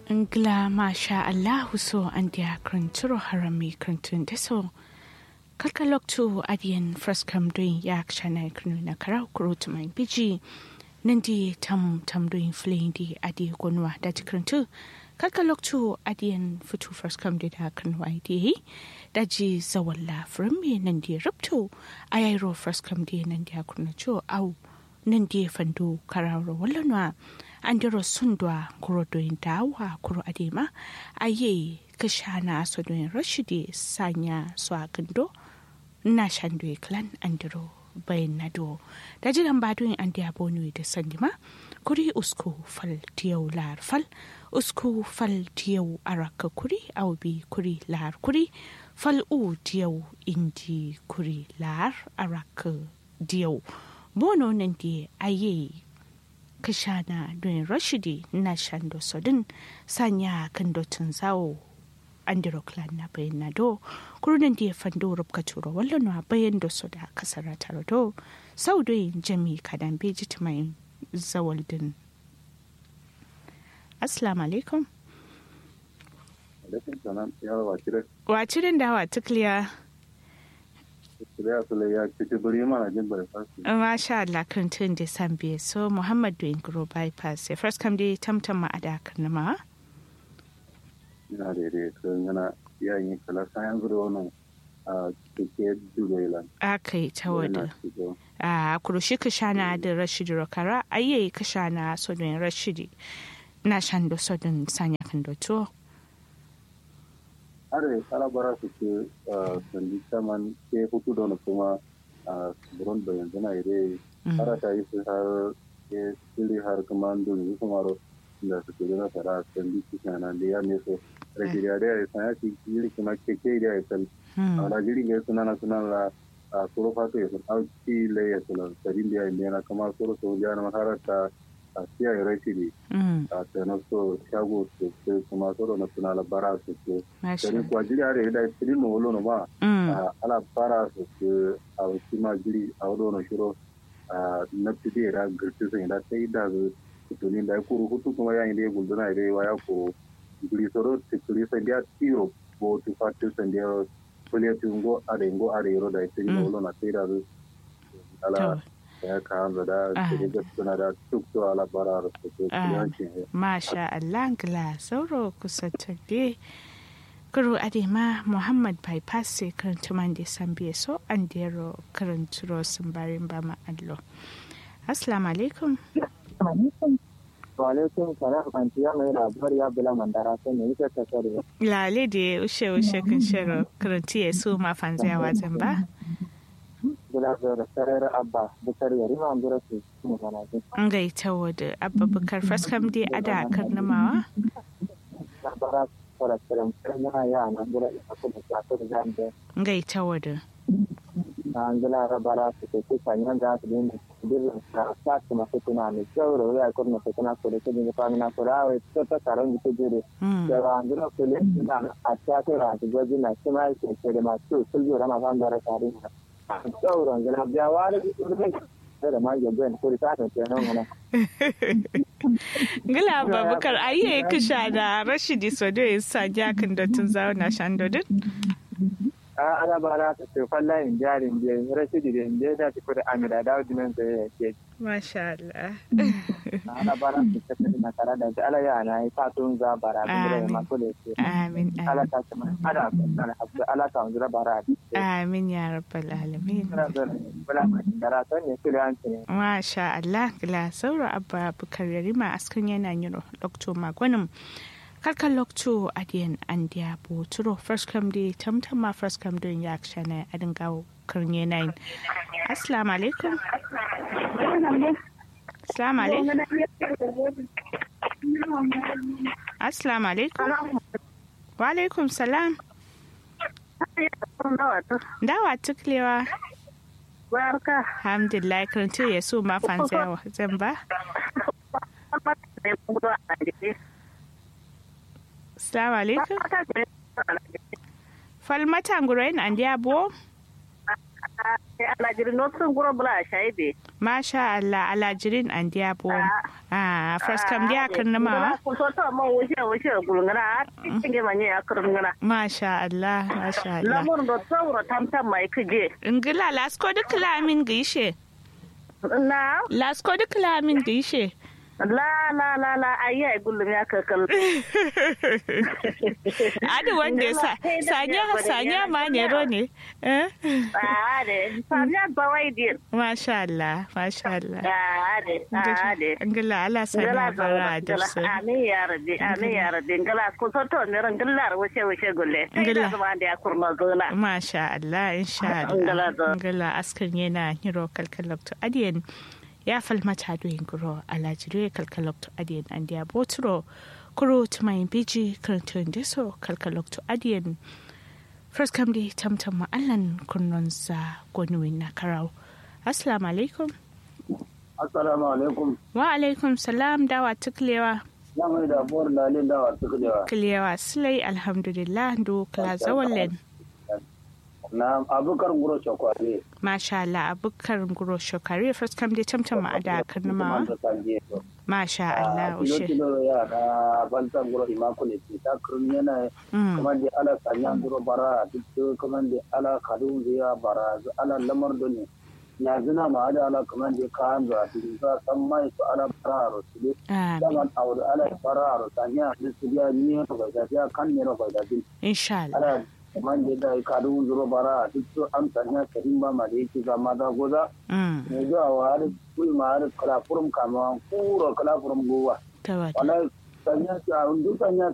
Ngla masha Allahu so an dia kranturo harami krantun deso. Kalkalok tu adian fraskam doing yak shana kranu na karau kurut main biji. Nandi tam tam doing fleeing di adi gonwa dati krantu. Kalkalok tu adian futu fraskam di da kranwa di. Daji zawalla frami nandi ruptu. Ayairo fraskam di nandi akranacho au. Nandi fandu karau wallanwa. andiro sundwa kuro doin dawa kuro adema aye kashana so doin rashidi sanya so agando na shandu klan andiro bayan nado da jiran ba doin andi abonu da sandima kuri usku fal tiyau lar fal usku fal tiyau araka kuri aubi kuri lar kuri fal u tiyau indi kuri lar araka diyau bono nan di aye kashana don rashidi na shando sodin sanya kan dotin zawo andiro clan na bayan na do kurunan da ya fando rubka turo wallon wa bayan da su da kasar taro do sau da yin jami kadan beji mai zawal din assalamu alaikum wacirin da wa tukliya Masha Allah kan tun da san biye so Muhammad doing grow bypass ya first kam dai tamtam ma ada kan ma ina da dai kan yana yayin kala sayan zuro wannan a kike dubai akai ta wada a kurushi ka shana da Rashid Rokara ayye ka shana so don Rashidi na shan do so don sanya kan do to are kalabara su ke sandi saman ke hutu da wani kuma a buron da yanzu na ire har ta yi su har ke sili har kuma don yi kuma ro da su ke na tara sandi su ke nan da ya ne so rajiriya da ya sanya shi jiri kuma ke ke da ya sal a rajiri ga suna na suna la a soro fato ya sun auki le ya suna sarin da ya yi na kama soro so ya na maharata a siya ya rashi ne a tsanar so shago su ke kuma soro na suna labara su ke dari kuwa jiri are da tiri no wolo no ma ala para su ke a wasu ma jiri a wado no shiro na fide da girti sun da sai da su tunin da kuru hutu kuma yayin da ya gulduna da ya ko jiri soro tikuri san da tiro bo tu fatu san da kuliya tungo are ngo are yoro da tiri no wolo na sai da su ala ya kawo da da suna da tukto ala bara su ke Masha Allah gla sauro kusa tabe kuro adema Muhammad bypass sai karanta man da san biye so an dero karanturo sun barin ba ma allo. Assalamu alaikum. Wa alaikum salam anti ya mai labar ya bula mandara sai ne ita ta sare. Lale da ushe ushe kan shiro karanti ya su ma fanzaya wajen ba. Bula da sarar abba bukar yari ma ambura su mu mana ji. An gaita wadda abba bukar faskam dai ada karnamawa. Labara fara kiran yana ya na ambura ita kuma ta ta zambe. Gaita wadda. An gila rabara su ke kusa yan za su dinga birnin sa sa su masu tuna mai kyau da wuri a kurna su tuna ko da su dinga famina ko da wai ta ta taron da jire. Da ba an gila su le da a ta ta ra su gwaji na shi ma yake ce da masu sulju rama fan da rasa sauran gina biya wani sai da mage bayan kuri ta kan kenan wani. Gila babakar ayi ya kisha da Rashidi Sodo ya sa jakin da tun zauna shan dodin? A ana ba na ta tefan layin jarin je Rashidi da inda da ta kuri amina da wajen da ya ke. Masha Allah. Ana ba na ta tafi na tare da ala ya na yi fatun za bara da ya masu da ke. Amin. Ala ta ce mana ana alhabdu ala ta wanzu bara. Amin ya rabbal alamin. Masha Allah gila saura abba bukar yarima askan yana yiro lokto magwanin kalkan lokto adiyan an diya bo turo first come day tamtam ma first come doing ya akshana adin gawo karnye nine assalamu alaikum assalamu alaikum assalamu alaikum wa alaikum salam dawa tuklewa Barka. Alhamdulillah karantu ya so ma fansa zan ba. Assalamu alaikum. Falmata ngurain an dia bo? alajiri notsun guro bula shaide Masha Allah alajirin an diya bo. Ah, first kam diya kan nama. ku so to mo wuce wuce gulngana cikin ge manye ya kurngana Masha Allah, Masha Allah. lamur do tsawro tamtam mai kije Ingila lasko duk lamin gishe. na Lasko duk lamin gishe. la la la la ayi gulum ya kakal Adi wanda sa sanya sanya ma ne ro ne. Eh? ade samya bawai dir Masha Allah, Masha Allah. ade ade Ingila Allah sanya ngala bara da ngala su. amin ya rabbi amin ya rabbi ngala ku so to ne ran ngala wuce wuce gulle sai Ngala. da zama da ya kurma zona Masha Allah, insha Ngala Allah. da. Ngala askan yana hiro kalkalokto adiyan ya falmata doyin guro alajire kalkalokto adiyan an diya boturo kuro tumayin biji karantun deso kalkalokto adiyan first kam di tamtam ma'allan kurnonsa gonuwin na karau. Assalamu alaikum. assalamu alaikum Wa alaikum salam dawa tuklewa. na mai da buwar lalin dawa suka jawa Kilewa silai alhamdulillah do kala zawallen. na abukar guro shakwale Masha Allah abukar guro shokare first kam di tamtam ma'ada karnamawa. Masha Allah kilo ushe. kilo ya na bantan guro imakule ce ta kurun yana Mm. kamar da ala sanyan guro bara duk kamar da ala kadun ziya bara zu ala lamar da ne ya zina ma ada ala kamar da kayan da su za san mai su ala bara ro su ne Amin. zaman aure ala bara ro sanya da su ya ni ro ga da ya kan ne ro ga da din Insha Allah. ala kamar da da kadun zuro bara duk su an sanya karim ba ma da yake ga maza goza Mm. ne zuwa wa har kul ma har kala furum kama kuro kala furum gowa Tawad. wala sanya ta undu sanya